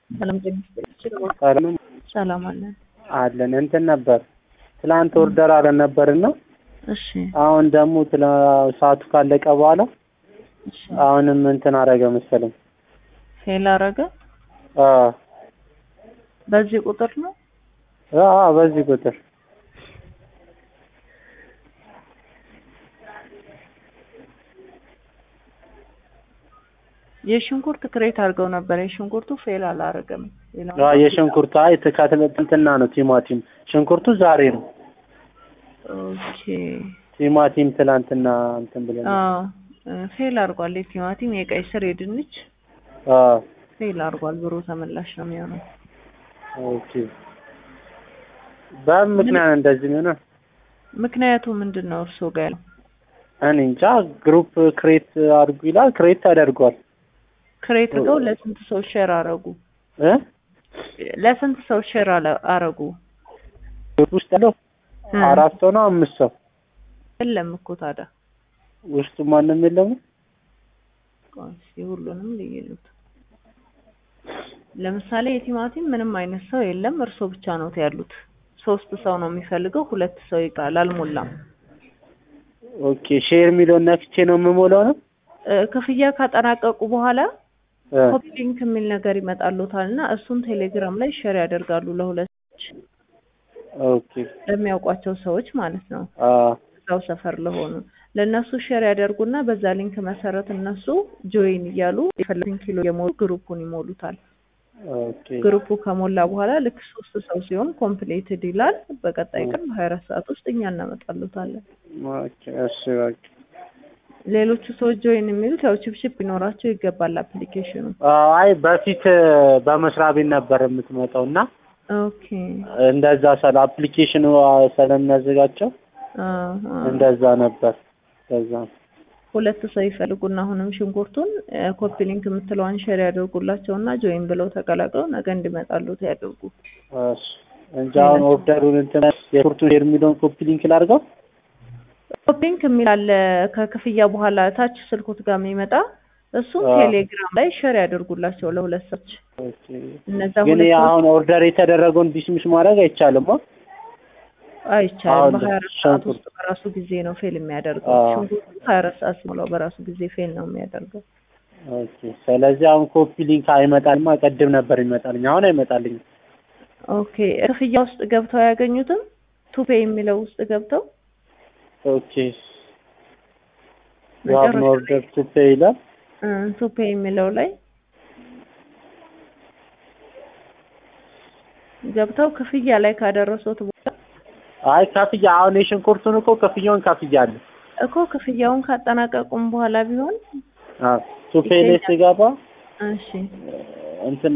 ሰላም ጤና ይስጥልኝ። ሰላም ሰላም አለን። አለን እንትን ነበር ትላንት ኦርደር አለን ነበርና እሺ አሁን ደግሞ ትላ ሰዓቱ ካለቀ በኋላ እሺ አሁንም እንትን አረገ መሰለኝ። ፌል አረገ። አ በዚህ ቁጥር ነው አ በዚህ ቁጥር የሽንኩርት ክሬት አድርገው ነበር። የሽንኩርቱ ፌል አላረገም። ሌላው አ የሽንኩርቱ አይ ትካትለትና ነው ቲማቲም ሽንኩርቱ ዛሬ ነው። ኦኬ ቲማቲም ትላንትና እንትን ብለን አዎ ፌል አድርጓል። የቲማቲም፣ የቀይ ስር፣ የድንች አ ፌል አድርጓል። ብሩ ተመላሽ ነው የሚሆነው። ኦኬ በምን ምክንያት እንደዚህ ሆነ? ምክንያቱ ምንድን ነው እርስዎ ጋር ያለው? እኔ እንጃ። ግሩፕ ክሬት አድርጉ ይላል። ክሬት ተደርጓል ክሬት አድርገው ለስንት ሰው ሼር አረጉ? እ ለስንት ሰው ሼር አለ- አረጉ? ግሩፕ ውስጥ ያለው እ አራት ሰው ነው አምስት ሰው የለም እኮ ታዲያ ውስጡ ማንም የለም። ቆይ እስኪ ሁሉንም ልይሉት። ለምሳሌ የቲማቲም ምንም አይነት ሰው የለም፣ እርሶ ብቻ ነው ያሉት። ሶስት ሰው ነው የሚፈልገው፣ ሁለት ሰው ይቀራል፣ አልሞላም። ኦኬ ሼር የሚለውን ነክቼ ነው የምሞላው ነው እ ክፍያ ካጠናቀቁ በኋላ እ ኮፒ ሊንክ የሚል ነገር ይመጣሉታል እና እሱን ቴሌግራም ላይ ሼር ያደርጋሉ ለሁለት ሰዎች፣ ኦኬ ለሚያውቋቸው ሰዎች ማለት ነው። አ እዛው ሰፈር ለሆኑ ለእነሱ ሼር ያደርጉና በዛ ሊንክ መሰረት እነሱ ጆይን እያሉ የፈለጉትን ኪሎ የሞሉ ግሩፑን ይሞሉታል። ኦኬ ግሩፑ ከሞላ በኋላ ልክ ሶስት ሰው ሲሆን ኮምፕሌትድ ይላል። በቀጣይ ቀን በሀያ አራት ሰዓት ውስጥ እኛ እናመጣሉታለን። ኦኬ እሺ በቃ ሌሎቹ ሰዎች ጆይን የሚሉት ያው ችፕችፕ ሊኖራቸው ይገባል አፕሊኬሽኑ። አይ በፊት በመስሪያ ቤት ነበር የምትመጣው እና ኦኬ እንደዛ ስለ አፕሊኬሽኑ ስለሚያዘጋቸው አሃ። እንደዛ ነበር። ከዛ ሁለት ሰው ይፈልጉና አሁንም ሽንኩርቱን ኮፒ ሊንክ የምትለዋን ሼር ያደርጉላቸውና ጆይን ብለው ተቀላቅለው ነገ እንዲመጣሉት ያደርጉ። እሺ እንጂ አሁን ኦርደሩን እንትን የኩርቱን ሼር የሚለውን ኮፒ ሊንክ ላድርገው። ኮፒ ሊንክ የሚል አለ ከክፍያ በኋላ ታች ስልኮት ጋር የሚመጣ እሱን አዎ። ቴሌግራም ላይ ሼር ያደርጉላቸው ለሁለት ሰዎች። ኦኬ እነዛ ግን ሁለት ሰዎች አሁን ኦርደር የተደረገውን ዲስሚስ ማድረግ አይቻልም። አ? አይቻልም። አሁን በሀያ አራት ሰዓት ሽንኩርት- ውስጥ በራሱ ጊዜ ነው ፌል የሚያደርገው። አዎ። ሽንኩርቱ ሀያ አራት ሰዓት ሲሞላው በራሱ ጊዜ ፌል ነው የሚያደርገው። ኦኬ ስለዚህ አሁን ኮፒ ሊንክ አይመጣልማ። ቀድም ነበር ይመጣልኝ፣ አሁን አይመጣልኝም። ኦኬ ክፍያ ውስጥ ገብተው አያገኙትም? ቱፔ የሚለው ውስጥ ገብተው ኦኬ ዩ ሃቭ ኖ መጨረሻ ኦርደር ቱ ፔይ ይላል። እ ቱፔ የሚለው ላይ ገብተው ክፍያ ላይ ካደረሱት በኋላ አይ ከፍያ አሁን የሽንኩርቱን እኮ ክፍያውን ከፍያለሁ። እኮ ክፍያውን ካጠናቀቁም በኋላ ቢሆን አዎ ቱ ፔይ ላይ ስገባ እሺ እንትን